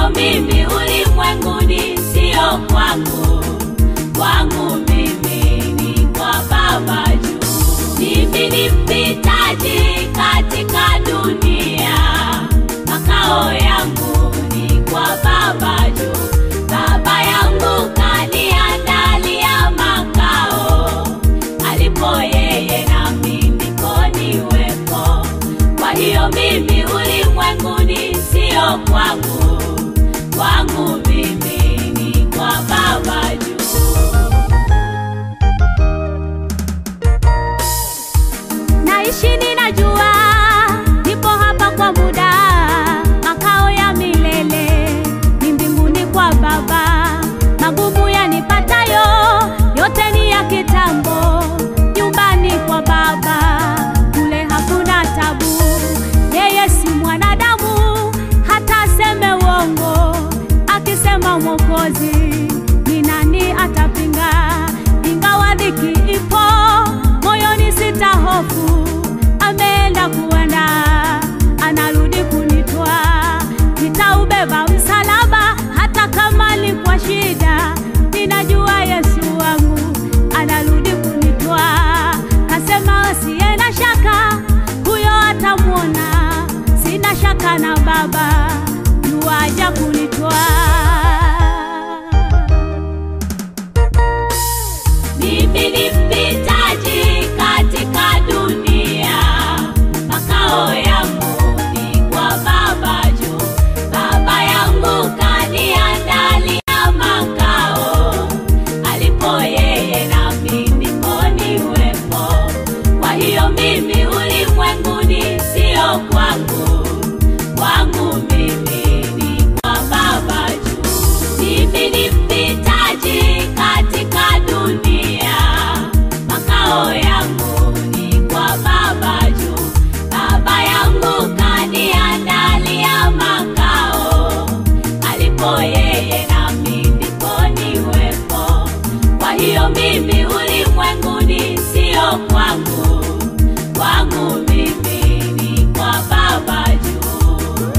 hiyo mimi ulimwenguni sio kwangu, kwangu mimi ni kwa Baba juu. Mimi ni mpitaji katika dunia, makao yangu ni kwa Baba juu. Baba yangu kaniandalia makao, alipo yeye nami ndiko niwepo. Kwa hiyo mimi ulimwenguni sio kwangu, kwangu mimi ni kwa Baba juu. naishi ninajua, nipo hapa kwa muda, makao ya milele ni mbinguni kwa Baba. Magumu yanipatayo yote ni ya kitambo, nyumbani kwa Baba kule hakuna tabu. Yeye si mwanadamu hata aseme uongo, akisema Mwokozi ni nani atapinga? Ingawa dhiki ipo moyoni, sita hofu, ameenda kuenda, anarudi kunitwa. Nitaubeba msalaba hata kama ni kwa shida, ninajua Yesu wangu anarudi kunitwa. Kasema asiye na shaka, huyo atamwona. Sina shaka na Baba, yuaja kunitwa. Mimi ni mpitaji katika dunia, makao yangu ni kwa Baba juu. Baba yangu kaniandalia makao, alipo yeye nami ndipo niwepo. Kwa hiyo mimi ulimwenguni sio kwangu, kwangu mimi ni kwa Baba juu. Mimi ni mpitaji katika dunia, makao yangu ni kwa Baba juu. Baba yangu kaniandalia makao, alipo yeye nami ndipo niwepo. Kwa hiyo mimi ulimwenguni sio kwangu, kwangu mimi ni kwa Baba juu.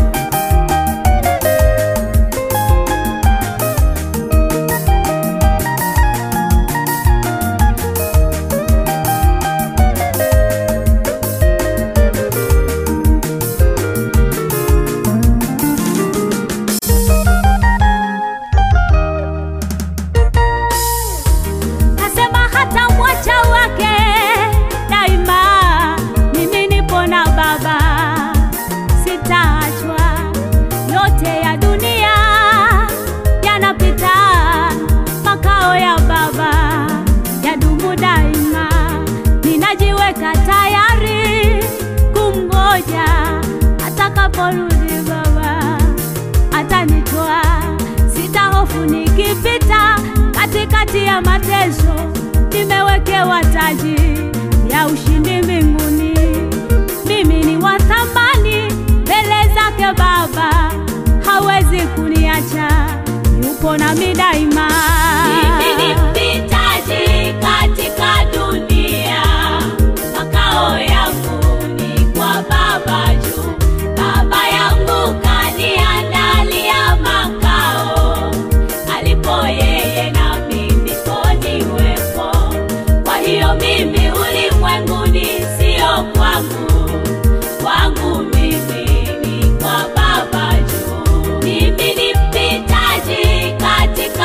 Kasema hata mwacha wake daima, mimi nipo na Baba, sitaachwa. Yote ya dunia yanapita, makao ya Baba yadumu daima. Ninajiweka tayari kumgoja atakaporudi Baba atanitoa, sitahofu nikipita katikati ya mateso, nimewekewa taji ya ushindi mbinguni. Mimi ni wa thamani mbele zake Baba, hawezi kuniacha, yupo nami daima. Mimi ni mpitaji katika dunia, makao yangu ni kwa Baba juu. Baba yangu kaniandalia makao, alipo yeye nami ndipo niwepo. Kwa hiyo mimi ulimwenguni sio kwangu, kwangu mimi ni kwa Baba juu. Mimi ni mpitaji katika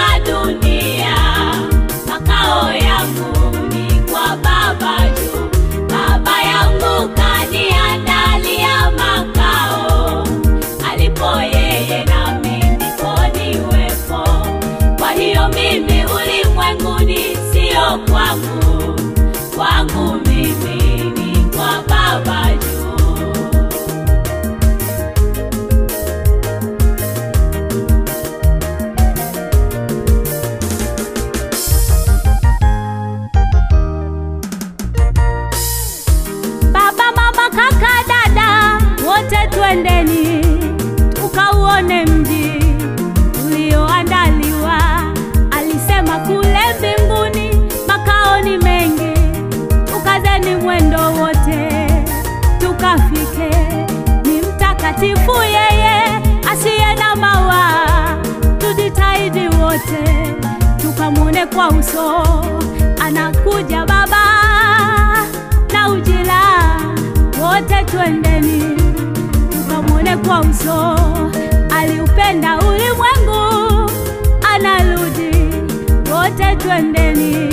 wote tukamwone kwa uso. Anakuja Baba na ujira, wote twendeni tukamwone kwa uso. Aliupenda ulimwengu, anarudi, wote twendeni